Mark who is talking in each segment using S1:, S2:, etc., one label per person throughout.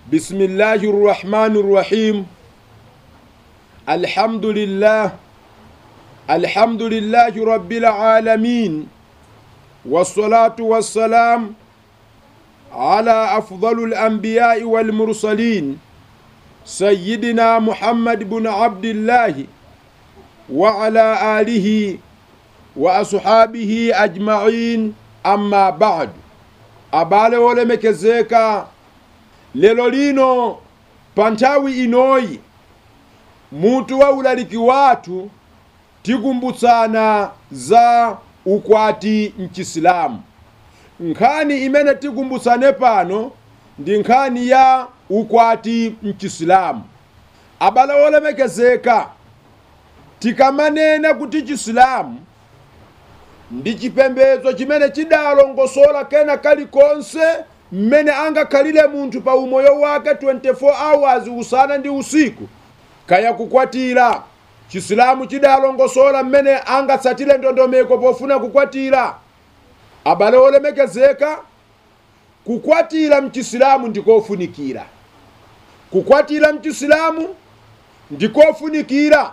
S1: بسم الله الرحمن الرحيم الحمد لله الحمد لله رب العالمين والصلاة والسلام على أفضل الأنبياء والمرسلين سيدنا محمد بن عبد الله وعلى آله وأصحابه أجمعين أما بعد abale wolemekezeka lelo lino pa nthawi inoyi mutu wa ulaliki wathu tikumbutsana za ukwati mchisilamu nkhani imene tikumbutsane pano ndi nkhani ya ukwati mchisilamu abale wolemekezeka tikamanena kuti chisilamu ndi chipembedzo chimene chidalongosola kena kalikonse mmene angakhalire munthu pa umoyo wake 24 hours usana ndi usiku kaya kukwatira chisilamu chidalongosola mmene angatsatire ndondomeko pofuna kukwatira abale olemekezeka kukwatira mchisilamu ndikofunikira kukwatira mchisilamu ndikofunikira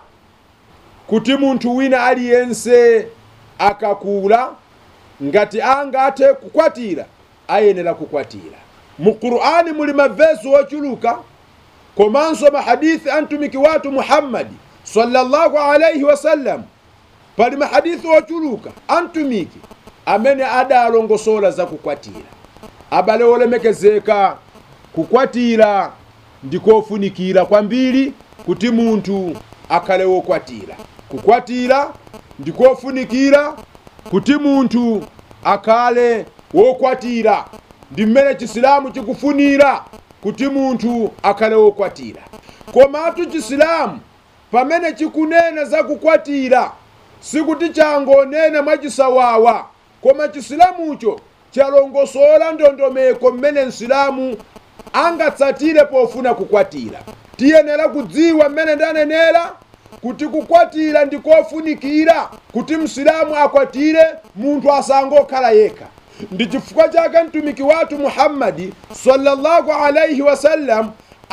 S1: kuti munthu wina aliyense akakula ngati angathe kukwatira ayenera kukwatira mu qur'ani muli mavesi ochuluka komanso mahadithi a mtumiki wathu muhammadi sallallahu alaihi wasallam pali mahadithi ochuluka a mtumiki amene adalongosola za kukwatira abale olemekezeka kukwatira ndikofunikira kwambiri kuti munthu akhale wokwatira kukwatira ndikofunikira kuti munthu akhale wokwatira ndi mmene chisilamu chikufunira kuti munthu akhale wokwatira komatu chisilamu pamene chikunena za kukwatira sikuti changonena mwachisawawa koma chisilamucho chalongosola ndondomeko mmene msilamu angatsatire pofuna kukwatira tiyenera kudziwa mmene ndanenera kuti kukwatira ndikofunikira kuti msilamu akwatire munthu asangokhala yekha ndi chifukwa chake mtumiki wathu muhammadi sallallahu alaihi wasallam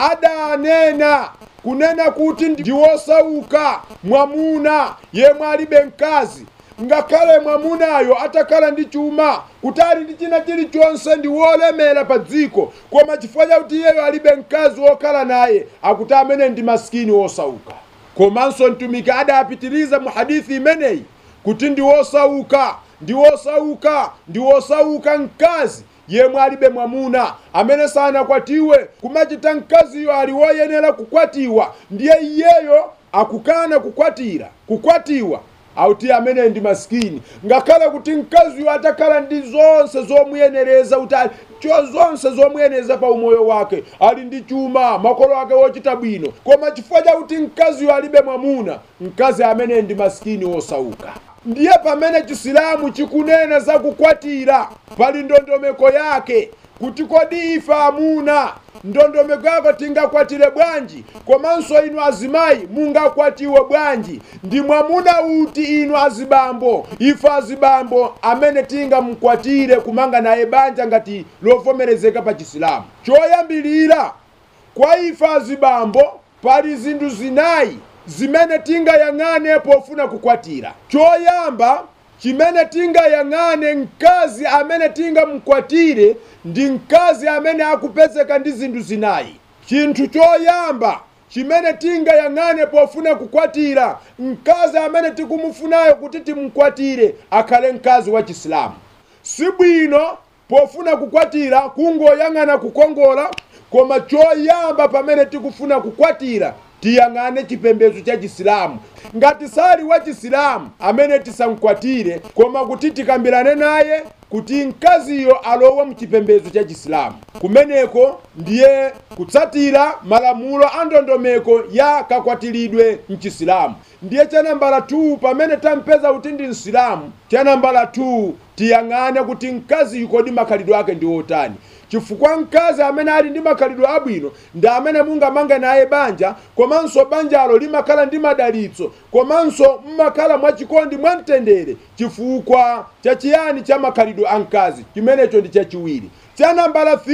S1: adanena kunena kuti ndiwosauka mwamuna yemwe alibe mkazi ngakhale mwamunayo atakhala ndi chuma kuti ali ndi china chilichonse ndi wolemera pa dziko koma chifukwa chakuti iyeyo alibe mkazi wokhala naye akuti amene ndi masikini wosauka komanso mtumiki adapitiriza mu hadithi imeneyi kuti ndi wosauka ndi wosauka ndi wosauka mkazi yemwe alibe mwamuna amene sanakwatiwe kumachita mkaziyo ali woyenera kukwatiwa ndiye iyeyo akukana kukwatira kukwatiwa auti amene ndi masikini ngakhale kuti mkaziyo atakhala ndi zonse zomuyenereza kuti cho zonse zomuyenereza pa umoyo wake ali ndi chuma makolo ake wochita bwino koma chifukwa chakuti mkaziyo alibe mwamuna mkazi amene ndi masikini wosauka ndiye pamene chisilamu chikunena za kukwatira pali ndondomeko yake kuti kodi ife amuna ndondomeko yako tingakwatire bwanji komanso inu azimayi mungakwatiwe bwanji ndi mwamuna uti inu azibambo ife azibambo amene tingamkwatire kumanga naye banja ngati lovomerezeka pa chisilamu choyambilira kwa ife azibambo pali zinthu zinayi zimene tingayang'ane pofuna kukwatira choyamba chimene tingayang'ane mkazi amene tingamkwatire ndi mkazi amene akupezeka ndi zinthu zinayi chinthu choyamba chimene tingayang'ane pofuna kukwatira mkazi amene tikumufunayo kuti timkwatire akhale mkazi wa chisilamu si bwino pofuna kukwatira kungoyang'ana kukongola koma choyamba pamene tikufuna kukwatira tiyang'ane chipembedzo cha chisilamu ngati sali wa chisilamu amene tisamkwatire koma kuti tikambirane naye kuti mkaziyo alowe mchipembedzo cha chisilamu kumeneko ndiye kutsatira malamulo a ndondomeko ya kakwatiridwe mchisilamu ndiye cha nambala 2 pamene tampeza kuti ndi msilamu cha nambala 2 tiyang'ane kuti mkaziyu kodi makhalidwe ake ndi otani chifukwa mkazi amene ali ndi makhalidwe abwino ndi amene mungamange naye banja komanso banjalo limakhala ndi madalitso komanso mmakhala mwachikondi mwamtendere chifukwa chachiyani cha makhalidwe a mkazi chimenecho ndi chachiwiri cha nambala 3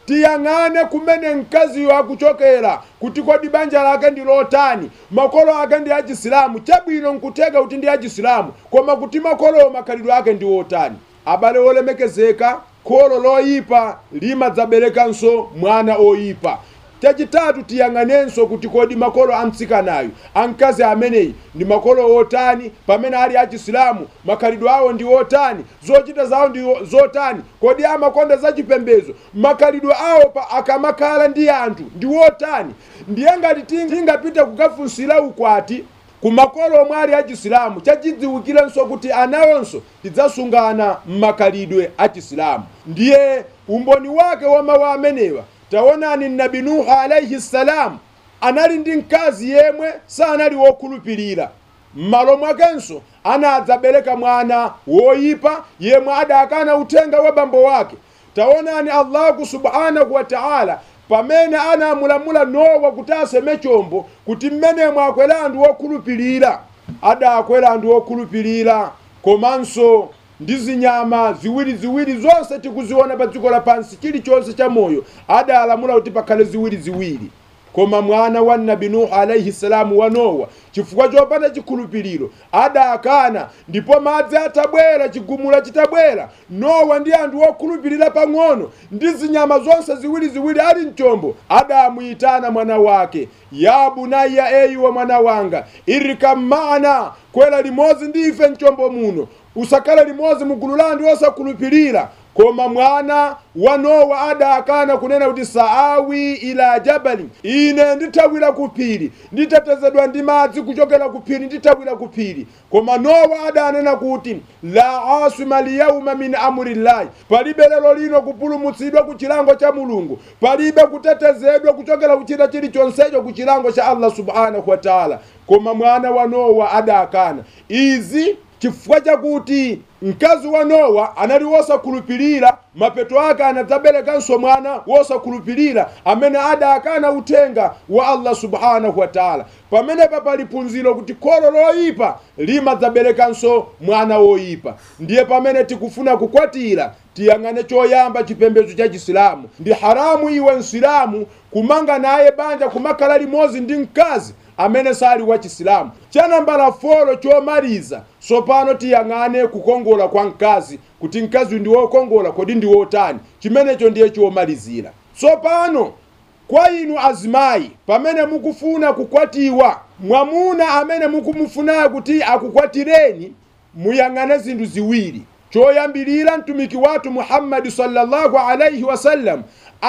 S1: tiyang'ane kumene mkaziyo akuchokera kuti kodi banja lake ndi lotani makolo ake ndi achisilamu chabwino nkuteka kuti ndi achisilamu koma kuti makolowo makhalidwe ake ndi otani abale olemekezeka kholo loyipa limadzaberekanso mwana oyipa chachitatu tiyang'anenso kuti kodi makolo a mtsikanayu amkazi ameneyi ndi makolo otani pamene ali achisilamu makhalidwe awo ndi otani zochita zawo ndi zotani kodi amakonda zachipembedzo makhalidwe awo pa akamakhala ndi anthu ndi otani ndiye ngati tingapite kukafunsira ukwati ku makolo omwe ali achisilamu chachidziwikirenso kuti anawonso tidzasungana m'makhalidwe achisilamu ndiye umboni wake wa mawu amenewa taonani nabi nuhu alaihi salamu anali ndi mkazi yemwe sanali wokhulupirira m'malo mwakenso anadzabereka mwana woyipa yemwe adakana uthenga wa bambo wake taonani allahu subhanahu wa taala pamene anamulamula nowa kuti aseme chombo kuti mmenemo akwera anthu wokhulupirira adakwera anthu wokhulupirira komanso ndi zinyama ziwiri ziwiri zonse tikuziona pa dziko lapansi chilichonse cha moyo adalamula kuti pakhale ziwiri ziwiri koma mwana wa nabi nuhu alaihi salamu wa nowa chifukwa chopanda chikhulupiriro adakana ndipo madzi atabwera chigumula chitabwera nowa ndi anthu okhulupirira pang'ono ndi zinyama zonse ziwiri ziwiri ali mchombo adamuyitana mwana wake ya bunaya eyi wa mwana wanga irikam maana kwera limodzi ndi ife mchombo muno usakhale limodzi mugulu la anthu osakhulupirira koma mwana wa nowa adakana kunena kuti saawi ila jabali ine ndithawira ku phiri nditetezedwa ndi madzi kuchokera ku phiri ndithawira ku phiri koma nowa adanena kuti la asima liyauma min amrillahi palibe lero lino kupulumutsidwa ku chilango cha mulungu palibe kutetezedwa kuchokera kuchita chilichonsecho ku chilango cha allah subhanahu wa taala koma mwana wa nowa adakana izi chifukwa chakuti mkazi wa nowa anali wosakhulupirira mapeto ake anadzaberekanso mwana wosakhulupirira amene adakana uthenga wa allah subhanahu wa taala pamenepa pali phunziro kuti kholo loyipa limadzaberekanso mwana woyipa ndiye pamene tikufuna kukwatira tiyang'ane choyamba chipembedzo cha chisilamu ndi haramu iwe msilamu kumanga naye banja kumakhala limodzi ndi mkazi amene sali wa chisilamu chanambala folo chomaliza sopano tiyang'ane kukongola kwa mkazi kuti mkazi ndi wokongola kodi ndi wotani chimenecho ndiye chomalizira tsopano kwa inu azimayi pamene mukufuna kukwatiwa mwamuna amene mukumufunayo kuti akukwatireni muyang'ane zinthu ziwiri choyambilira mtumiki wathu muhammadi sallallahu alaihi wasallam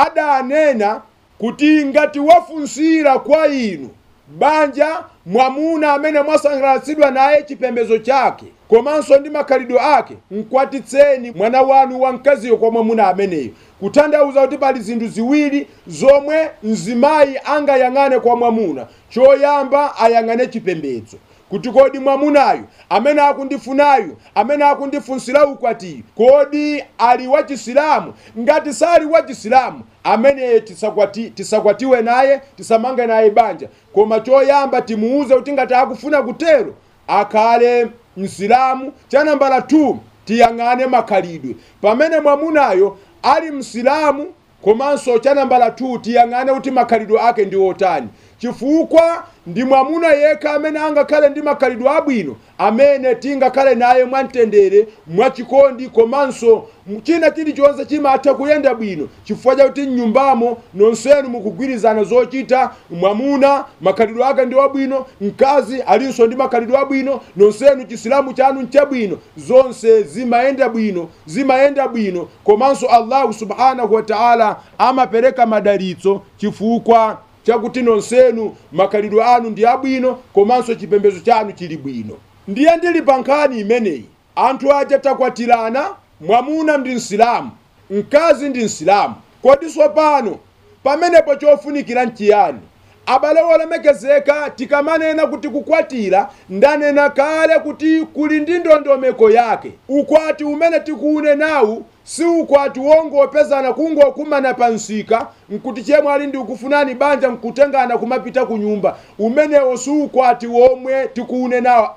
S1: adanena kuti ngati wafunsira kwa inu banja mwamuna amene mwasangalatsidwa naye chipembedzo chake komanso ndi makhalidwe ake mkwatitseni mwana wanu wamkaziyo kwa mwamuna ameneyo kutanthauza kuti pali zinthu ziwiri zomwe mzimayi angayang'ane kwa mwamuna choyamba ayang'ane chipembedzo kuti kodi mwamunayu amene akundifunayu amene akundifunsira ukwatiyu kodi ali wachisilamu ngati sali wachisilamu ameneye tisakwati, tisakwatiwe naye tisamange naye banja koma choyamba timuuze kuti ngati akufuna kutero akhale msilamu chanambala 2 tiyang'ane makhalidwe pamene mwamunayo ali msilamu komanso chanambala 2 tiyang'ane kuti makhalidwe ake ndi otani chifukwa ndi mwamuna yekha amene angakhale ndi makhalidwe abwino amene tingakhale naye mwamtendere mwachikondi komanso china chilichonse chimatha kuyenda bwino chifukwa chakuti mnyumbamo nonsenu mukugwirizana zochita mwamuna makhalidwe ake ndi wabwino mkazi alinso ndi makhalidwe abwino nonsenu chisilamu chanu nchabwino zonse zimayenda bwino zimayenda bwino komanso allahu subhanahu wa taala amapereka madalitso chifukwa chakuti nonsenu makhalidwe anu ndi abwino komanso chipembedzo chanu chili bwino ndiye ndili pa nkhani imeneyi anthu aja takwatirana mwamuna ndi msilamu mkazi ndi msilamu kodi tsopano pamenepo chofunikira nchiyani abale olemekezeka tikamanena kuti kukwatira ndanena kale kuti kuli ndi ndondomeko yake ukwati umene tikuunenawu si ukwati wongopezana kungokumana pa msika nkuti chemwe ali ndi ukufunani banja nkutengana kumapita ku nyumba umenewo si ukwati womwe tikuunenawo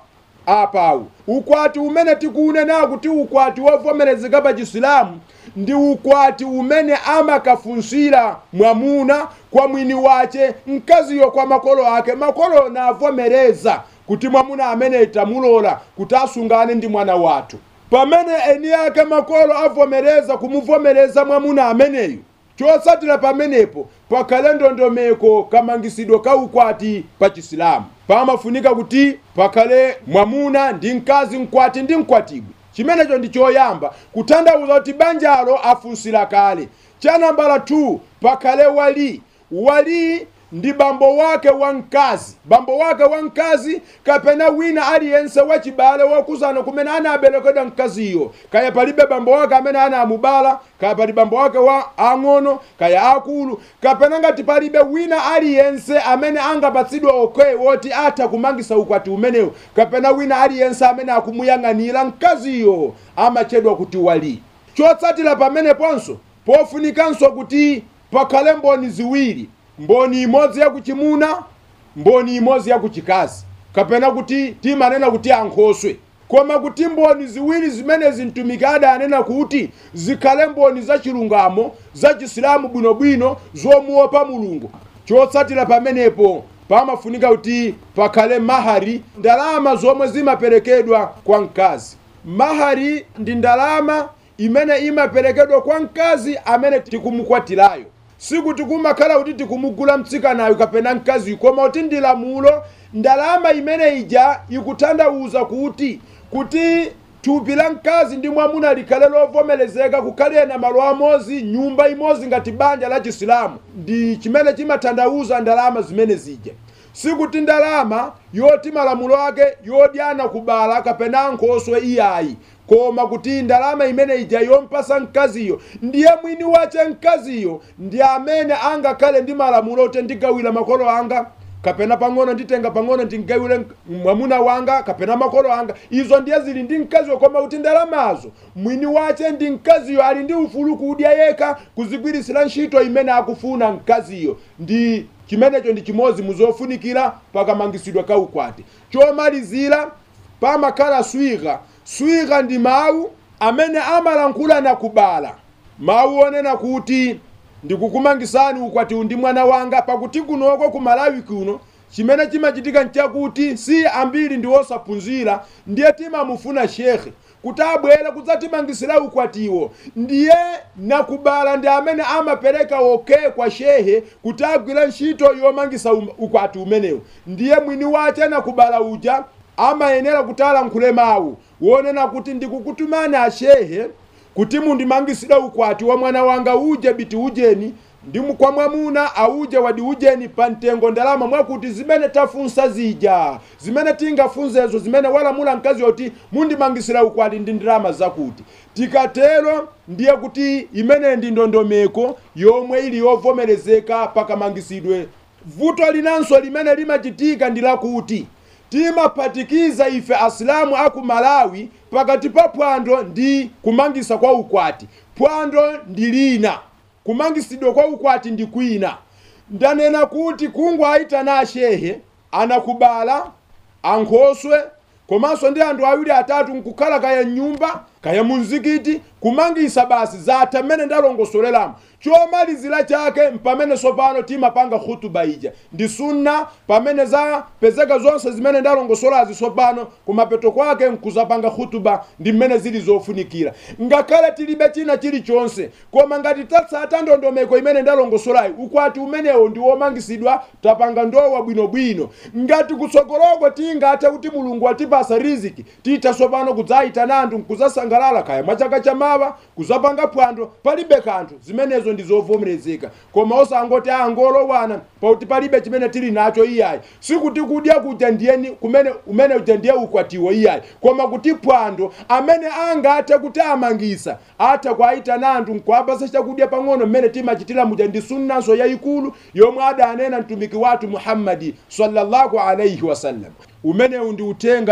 S1: apawu ukwati umene tikunena kuti ukwati wovomerezeka pa chisilamu ndi ukwati umene amakafunsira mwamuna kwa mwini wace mkaziyo kwa makolo ake makolo navomereza kuti mwamuna amene tamulola kuti asungane ndi mwana wathu pamene eni ake makolo avomereza kumuvomereza mwamuna ameneyu chotsatira pamenepo pakhale ndondomeko kamangisidwe ka ukwati pa chisilamu pamafunika kuti pakhale mwamuna ndi mkazi mkwati ndi mkwatibwi chimenecho ndi choyamba kutanthauza kuti banjalo afunsira kale cha nambala 2 pakhale wali wali ndi bambo wake wa mkazi bambo wake wa mkazi kapena wina aliyense wachibale wokuzana kumene anaberekedwa mkaziyo kaya palibe bambo wake amene anamubala kaya pali bambo wake wa ang'ono kaya akulu kapena ngati palibe wina aliyense amene angapatsidwe okwe woti atha kumangisa ukwati umenewu kapena wina aliyense amene akumuyang'anira mkaziyo amachedwa kuti wali chotsatira pameneponso pofunikanso kuti pakhale mboni ziwiri mboni imodzi yakuchimuna mboni imodzi yakuchikazi kapena kuti timanena kuti ankhoswe koma kuti mboni ziwiri zimene mtumiki adanena kuti zikhale mboni zachilungamo zachisilamu bwinobwino zomuopa mulungu chotsatira pamenepo pamafunika kuti pakhale mahari ndalama zomwe zimaperekedwa kwa mkazi mahari ndi ndalama imene imaperekedwa kwa mkazi amene tikumukwatirayo sikuti kumakhala kuti tikumugula mtsikanayo kapena mkaziyo koma kuti ndi lamulo ndalama imene ija ikutanthauza kuti kuti thupi la mkazi ndi mwamuna likhale lovomerezeka kukhale na malo amodzi nyumba imodzi ngati banja la chisilamu ndi chimene chimatanthauza ndalama zimene zija sikuti ndalama yoti malamulo ake yodyana kubala kapena nkhoswe iyayi koma kuti ndalama imene ija yompasa mkaziyo ndiye mwini wace mkaziyo ndi amene angakhale ndi malamulo oti ndigawira makolo anga kapena pang'ono nditenga pang'ono ndingawire mwamuna wanga kapena makolo anga izo ndiye zili ndi mkaziyo koma kuti ndalamazo mwini wace ndi mkaziyo ali ndi ufulu kudya yekha kuzigwirisira ntchito imene akufuna mkaziyo ndi chimenecho ndi chimodzi muzofunikira pakamangisidwa ka ukwati chomalizira pamakhala swika swika ndi mawu amene amalankhula na kubala mawu onena kuti ndikukumangisani ukwati ndi mwana wanga pakuti kunoko ku malawi kuno chimene chimachitika nchakuti si ambiri ndi osaphunzira ndiye timamufuna shekhe kuti abwere kudzatimangisira ukwatiwo ndiye nakubala ndi amene amapereka okhe kwa shehe kuti agwire ntchito yomangisa um- ukwati umenewu ndiye mwini wace nakubala uja amayenera kuti alankhule mawu wonena kuti ndikukutumani ashehe kuti mundimangisire ukwati wa mwana wanga uje biti ujeni ndi mu- kwa mwamuna auje wadi ujeni pa mtengo ndalama mwakuti zimene tafunsa zija zimene tingafunzezo zimene walamula mkazi yoti mundimangisira ukwati ndi ndalama zakuti tikatero ndiye kuti imene ndi ndondomeko yomwe ili yovomerezeka pakamangisidwe vuto linanso limene limachitika ndi lakuti timaphatikiza ife asilamu aku malawi pakati pa phwando ndi kumangisa kwa ukwati phwando ndi lina kumangisidwa kwa ukwati ndi kwina ndanena kuti kungwe ayitana ashehe anakubala ankhoswe komanso ndi anthu awiri atatu nkukhala kaya mnyumba kaya mumzikiti kumangisa basi zatha mmene ndalongosoleramo chomalizira chake mpamene sopano timapanga khutuba ija ndi sunna pamene zapezeka zonse zimene ndalongosolazi sopano kumapeto kwake nkuzapanga khutuba ndi mmene zili zofunikira ngakhale tilibe china chilichonse koma ngati tatsata ndondomeko imene ndalongosolayi ukwati umenewo ndi womangisidwa tapanga ndowa bwinobwino ngati kutsogoloko tingathe kuti mulungu atipasa riziki titha sopano kudzayitana anthu nkuzasangalala kaya mwachaka chamawa kuzapanga phwando palibe kanthu zimenezo ndi zovomerezeka koma osangoti angolowana pakuti palibe chimene tili nacho iyayi sikuti kudya kuja ndiyeni kumene umene uja ndiye ukwatiwo iyayi koma kuti phwando amene angathe kuti amangisa atha kuayitana anthu nkuapasa chakudya pang'ono mmene timachitira muja ndi sunnanso yayikulu yomwe adanena mtumiki wathu muhammadi sallallahu alaihi wasallam umenewu ndi uthenga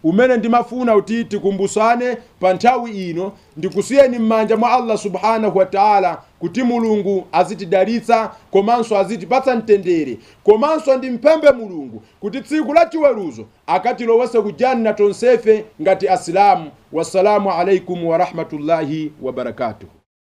S1: umene ndimafuna kuti tikumbusane pa nthawi ino ndikusiyeni m'manja mwa allah subhanahu wa taala kuti mulungu azitidalitsa komanso azitipatsa mtendere komanso ndimpembe mulungu kuti tsiku la chiweruzo akatilowetse ku janna tonsefe ngati asilamu wassalamu alaikum warahmatullahi wabarakatuhu